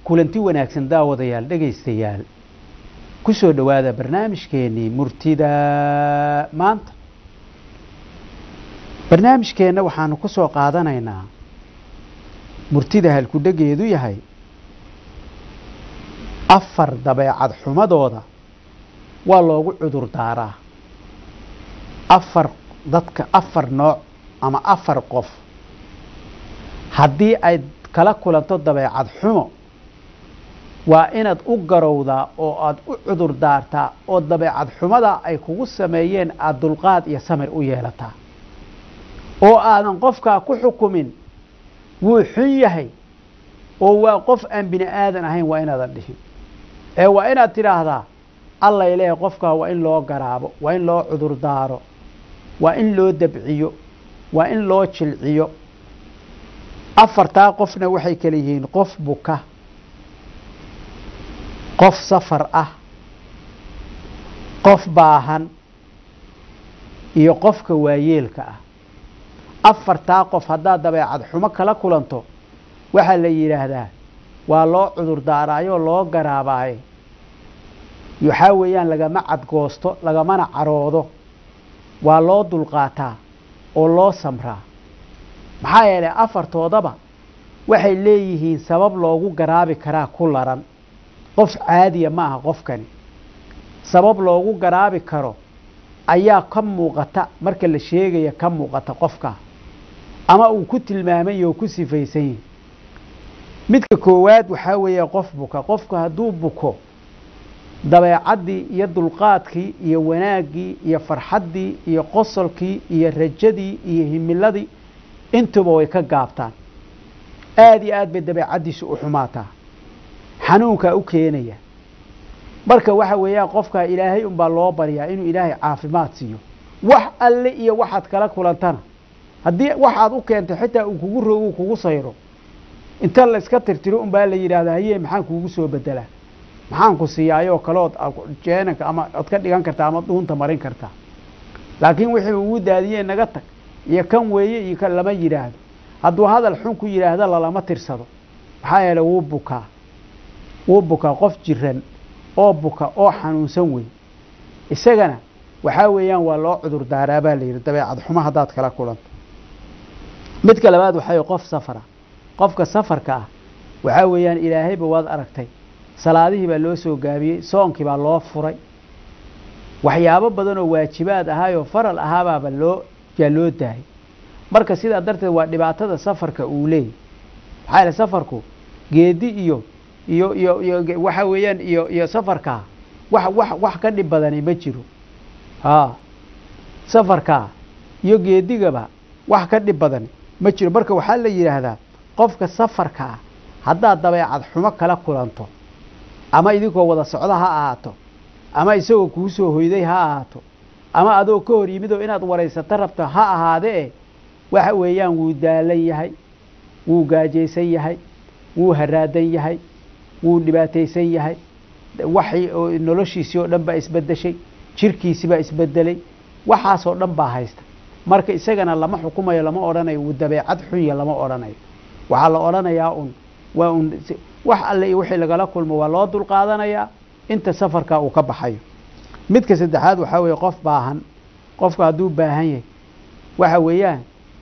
kulanti wanaagsan daawadayaal dhegaystayaal ku soo dhowaada barnaamijkeennii murtida maanta barnaamijkeenna waxaanu ku soo qaadanaynaa murtida halkudhegeedu yahay afar dabeecad xumadooda waa loogu cudur daaraa afar dadka afar nooc ama afar qof haddii ay kala kulanto dabeecad xumo waa inaad u garowdaa oo aada u cudur daartaa oo dabeecad xumada ay kugu sameeyeen aada dulqaad iyo samir u yeelataa oo aadan qofkaa ku xukumin wuu xun yahay oo waa qof aan bini aadan ahayn waa inaadan dhihin ee waa inaad tidhaahdaa allay leehay qofkaa waa in loo garaabo waa in loo cudur daaro waa in loo dabciyo waa in loo jilciyo afartaa qofna waxay kala yihiin qof buka qof safar ah qof baahan iyo qofka waayeelka ah afartaa qof haddaad dabeecad xumo kala kulanto waxaa la yidhaahdaa waa loo cudur daaraayoo loo garaabaaye waxaa weeyaan lagama cadgoosto lagamana caroodo waa loo dulqaataa oo loo samraa maxaa yeelay afartoodaba waxay leeyihiin sabab loogu garaabi karaa ku laran qof caadiya ma aha qofkani sabab loogu garaabi karo ayaa ka muuqata marka la sheegaya ka muuqata qofka ama uu ku tilmaamay oo ku sifaysan yihi midka koowaad waxaa weeye qof buka qofka hadduu buko dabeecaddii iyo dulqaadkii iyo wanaaggii iyo farxaddii iyo qosolkii iyo rajadii iyo himiladii intuba way ka gaabtaan aada iyo aad bay dabeecaddiisu u xumaataa xanuunkaa u keenaya marka waxa weeyaan qofkaa ilaahay unbaa loo baryaa inuu ilaahay caafimaad siiyo wax alle iyo waxaad kala kulantana haddii waxaad u keentay xitaa uu kugu rogu kugu sayro inta la iska tirtiro unbaa la yidhahdaa haye maxaan kuugu soo bedelaa maxaan ku siiyaayoo kalood jeenanka ama od ka dhigan kartaa ama dhuunta marin kartaa laakiin wixii ugu daadiyee naga tag iyo kan weeye iyo kan lama yidhaahdo hadduu hadal xun ku yidhaahdo lalama tirsado maxaa yeeley wuu bukaa wuu bukaa qof jiran oo buka oo xanuunsan wey isagana waxaa weeyaan waa loo cudur daaraa baa la yidhi dabeecad xumo haddaad kala kulanto midka labaad waxaa qof safara qofka safarka ah waxaa weeyaan ilaahayba waad aragtay salaadihii baa loo soo gaabiyey soonkii baa loo furay waxyaabo badan oo waajibaad ahaayoo faral ahaabaaba loo yaa loo daayay marka sidaa darteed waa dhibaatada safarka uu leeyay maxaa yaele safarku geedi iyo iyo iyo iyo waxa weeyaan iyo iyo safarkaa wax wax wax ka dhib badani ma jiro haa safarkaa iyo geedigaba wax ka dhib badani ma jiro marka waxaa la yidhaahdaa qofka safarka ah haddaad dabeecad xumo kala kulanto ama idinkoo wada socda ha ahaato ama isagoo kuu soo hoyday ha ahaato ama adoo ka hor yimid oo inaad waraysato rabto ha ahaadee waxa weeyaan wuu daalan yahay wuu gaajaysan yahay wuu haraadan yahay wuu dhibaataysan yahay waxay noloshiisii oo dhan baa isbedeshay jirkiisi baa isbedelay waxaasoo dhan baa haysta marka isagana lama xukumayo lama odhanayo wuu dabeecad xunya lama odhanayo waxaa la odhanayaa un waa un wax alle iyo wixii lagala kulmo waa loo dulqaadanayaa inta safarka uu ka baxayo midka saddexaad waxaa weeye qof baahan qofka hadduu baahan yahay waxa weeyaan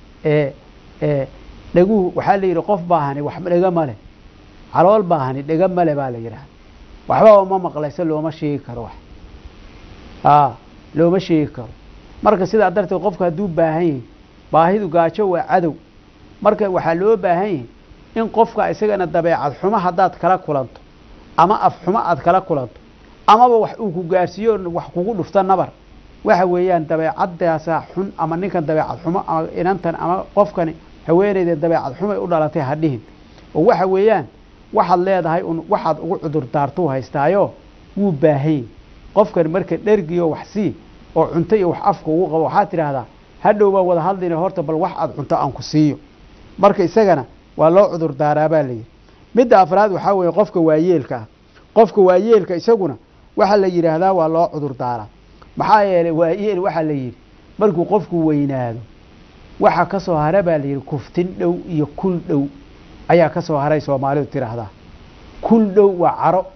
dhaguhu waxaa la yidhi qof baahani wax dhega male calool baahani dhega male baa la yidhahda waxba ma maqlaysa looma sheegi karo wax a looma sheegi karo marka sidaa darteed qofka hadduu baahan yahay baahidu gaajo waa cadow marka waxaa loo baahan yahay in qofka isagana dabeecad xumo haddaad kala kulanto ama af xumo aad kala kulanto amaba wax uu ku gaarsiiyo wax kugu dhufto nabar waxa weeyaan dabeecadaasaa xun ama ninkan dabeecad xumo ama inantan ama qofkani haweeneyda dabeecad xumay u dhalatay ha dhihin oo waxa weeyaan waxaad leedahay un waxaad ugu cudur daartuu haystaayo wuu baahany qofkan marka dhergiyo wax sii oo cunto iyo wax afka ugu qabo waxaad tidhaahdaa hadhow baa wada hadlayna horta bal wax aad cunto aan ku siiyo marka isagana waa loo cudur daaraa baa layidhi midda afraad waxaa weeye qofka waayeelka ah qofka waayeelka isaguna waxaa la yidhaahdaa waa loo cudur daaraa maxaa yeelay waayeel waxaa la yidhi markuu qofku weynaado waxa ka soo hara baa layidhi kuftin dhow iyo kul dhow ayaa ka soo haray soomaalidu tidhaahdaa kul dhow waa caro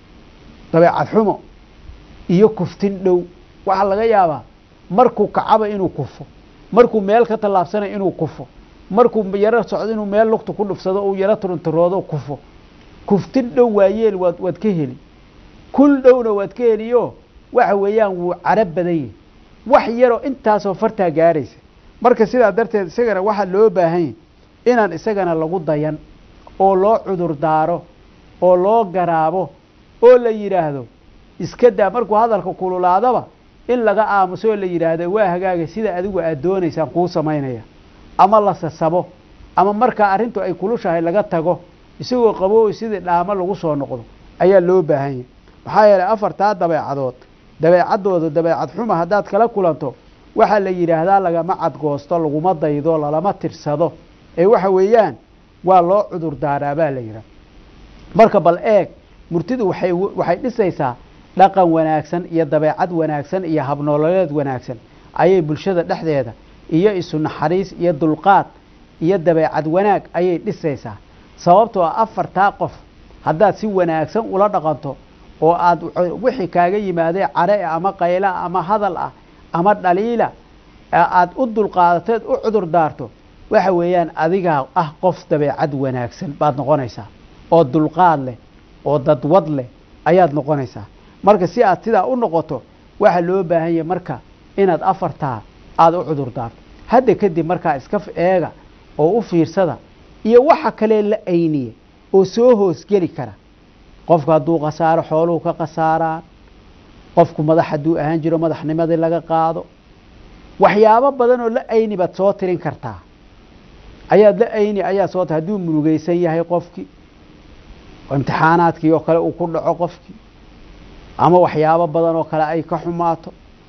dabeecad xumo iyo kuftin dhow waxaa laga yaabaa markuu kacaba inuu kufo markuu meel ka tallaabsanay inuu kufo markuu yaro socdo inuu meel lugta ku dhufsado uu yaro turunturoodo kufo kuftin dhow waayeel waad waad ka heli kul dhowna waad ka heliyo waxa weeyaan wuu caro badan yahi wax yaroo intaasoo fartaa gaaraysa marka sidaa darteed isagana waxaa loo baahan yahy inaan isagana lagu dayan oo loo cudur daaro oo loo garaabo oo la yidhaahdo iska daa markuu hadalka kululaadaba in laga aamuso oo la yidhaahdo waa hagaaga sida adigu aad doonaysaan kuu samaynaya ama la sasabo ama markaa arrintu ay kulushahay laga tago isagoo qabooy sidii dhaamo lagu soo noqdo ayaa loo baahan yahy maxaa yeelay afartaa dabeecadood dabeecaddooda dabeecad xuma haddaad kala kulanto waxaa la yidhaahdaa lagama cadgoosto laguma daydo lalama tirsado ee waxa weeyaan waa loo cudur daaraa baa la yidhaha marka bal eeg murtidu waxay waxay dhisaysaa dhaqan wanaagsan iyo dabeecad wanaagsan iyo habnoololeed wanaagsan ayay bulshada dhexdeeda iyo isu naxariis iyo dulqaad iyo dabeecad wanaag ayay dhisaysaa sababtoo ah afartaa qof haddaad si wanaagsan ula dhaqanto oo aad wixii kaaga yimaadee care ama qayla ama hadal ah ama dhaliila aad u dulqaadateed u cudur daarto waxa weeyaan adigaa ah qof dabeecad wanaagsan baad noqonaysaa oo dulqaad leh oo dadwad leh ayaad noqonaysaa marka si aad sidaa u noqoto waxaa loo baahan yahay marka inaad afartaa aada u cudur daarto hadda kadib markaa iska eega oo u fiirsada iyo waxa kalee la ayniye oo soo hoosgeli kara qofku hadduu khasaaro xooluhu ka khasaaraan qofku madax hadduu ahaan jiro madaxnimadii laga qaado waxyaabo badan oo la ayni baad soo tirin kartaa ayaad la ayni ayaa soo tir hadduu murugaysan yahay qofkii imtixaanaadkii oo kale uu ku dhaco qofkii ama waxyaabo badan oo kale ay ka xumaato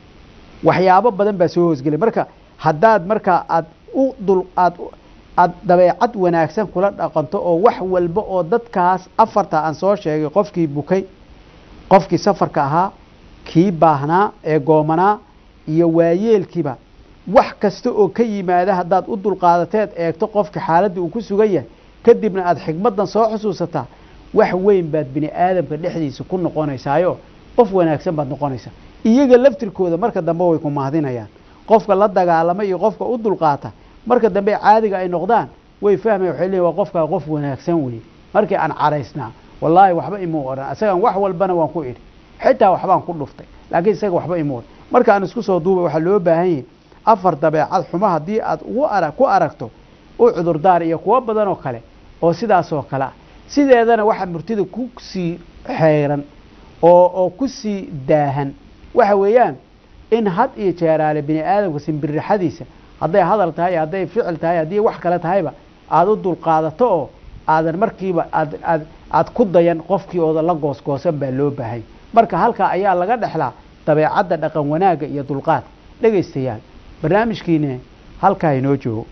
waxyaabo badan baa soo hoosgelay marka haddaad markaa aad u dul aad aad dabeecad wanaagsan kula dhaqanto oo wax walba oo dadkaas afarta aan soo sheegay qofkii bukay qofkii safarka ahaa kii baahnaa ee goomanaa iyo waayeelkiiba wax kasta oo ka yimaada haddaad u dulqaadateed eegto qofka xaaladda uu ku sugan yahay kadibna aada xigmaddan soo xusuusataa wax weyn baad bini aadamka dhexdiisa ku noqonaysaayo qof wanaagsan baad noqonaysaa iyaga laftirkooda marka dambe way ku mahadinayaan qofka la dagaalama iyo qofka u dulqaata marka dambe caadiga ay noqdaan way fahmaya waxay leeyihin waa qofkaa qof wanaagsan weye markii aan caraysnaa wallaahi waxba imuu odhan isagan wax walbana waan ku idhi xitaa waxbaan ku dhuftay laakiin isaga waxba imuu odhan marka aan isku soo duubay waxaa loo baahan yahay afar dabeecad xuma haddii aad ugu ara ku aragto u cudurdaar iyo kuwo badan oo kale oo sidaasoo kale ah sideedana waxaa murtida ku sii xeyran oo oo ku sii daahan waxa weeyaan in had iyo jeeraale bini aadamka simbirixadiisa hadday hadal tahay hadday ficil tahay haddii wax kale tahayba aada u dulqaadato oo aadan markiiba aad aad aad ku dayan qofkii ooda la goosgoosan baa loo baahay marka halkaa ayaa laga dhexlaa dabeecadda dhaqan wanaagga iyo dulqaadka dhegaystayaal barnaamijkiine halkaa inoo joogo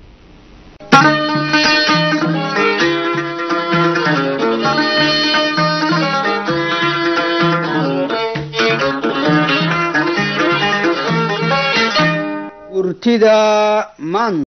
murtida maanta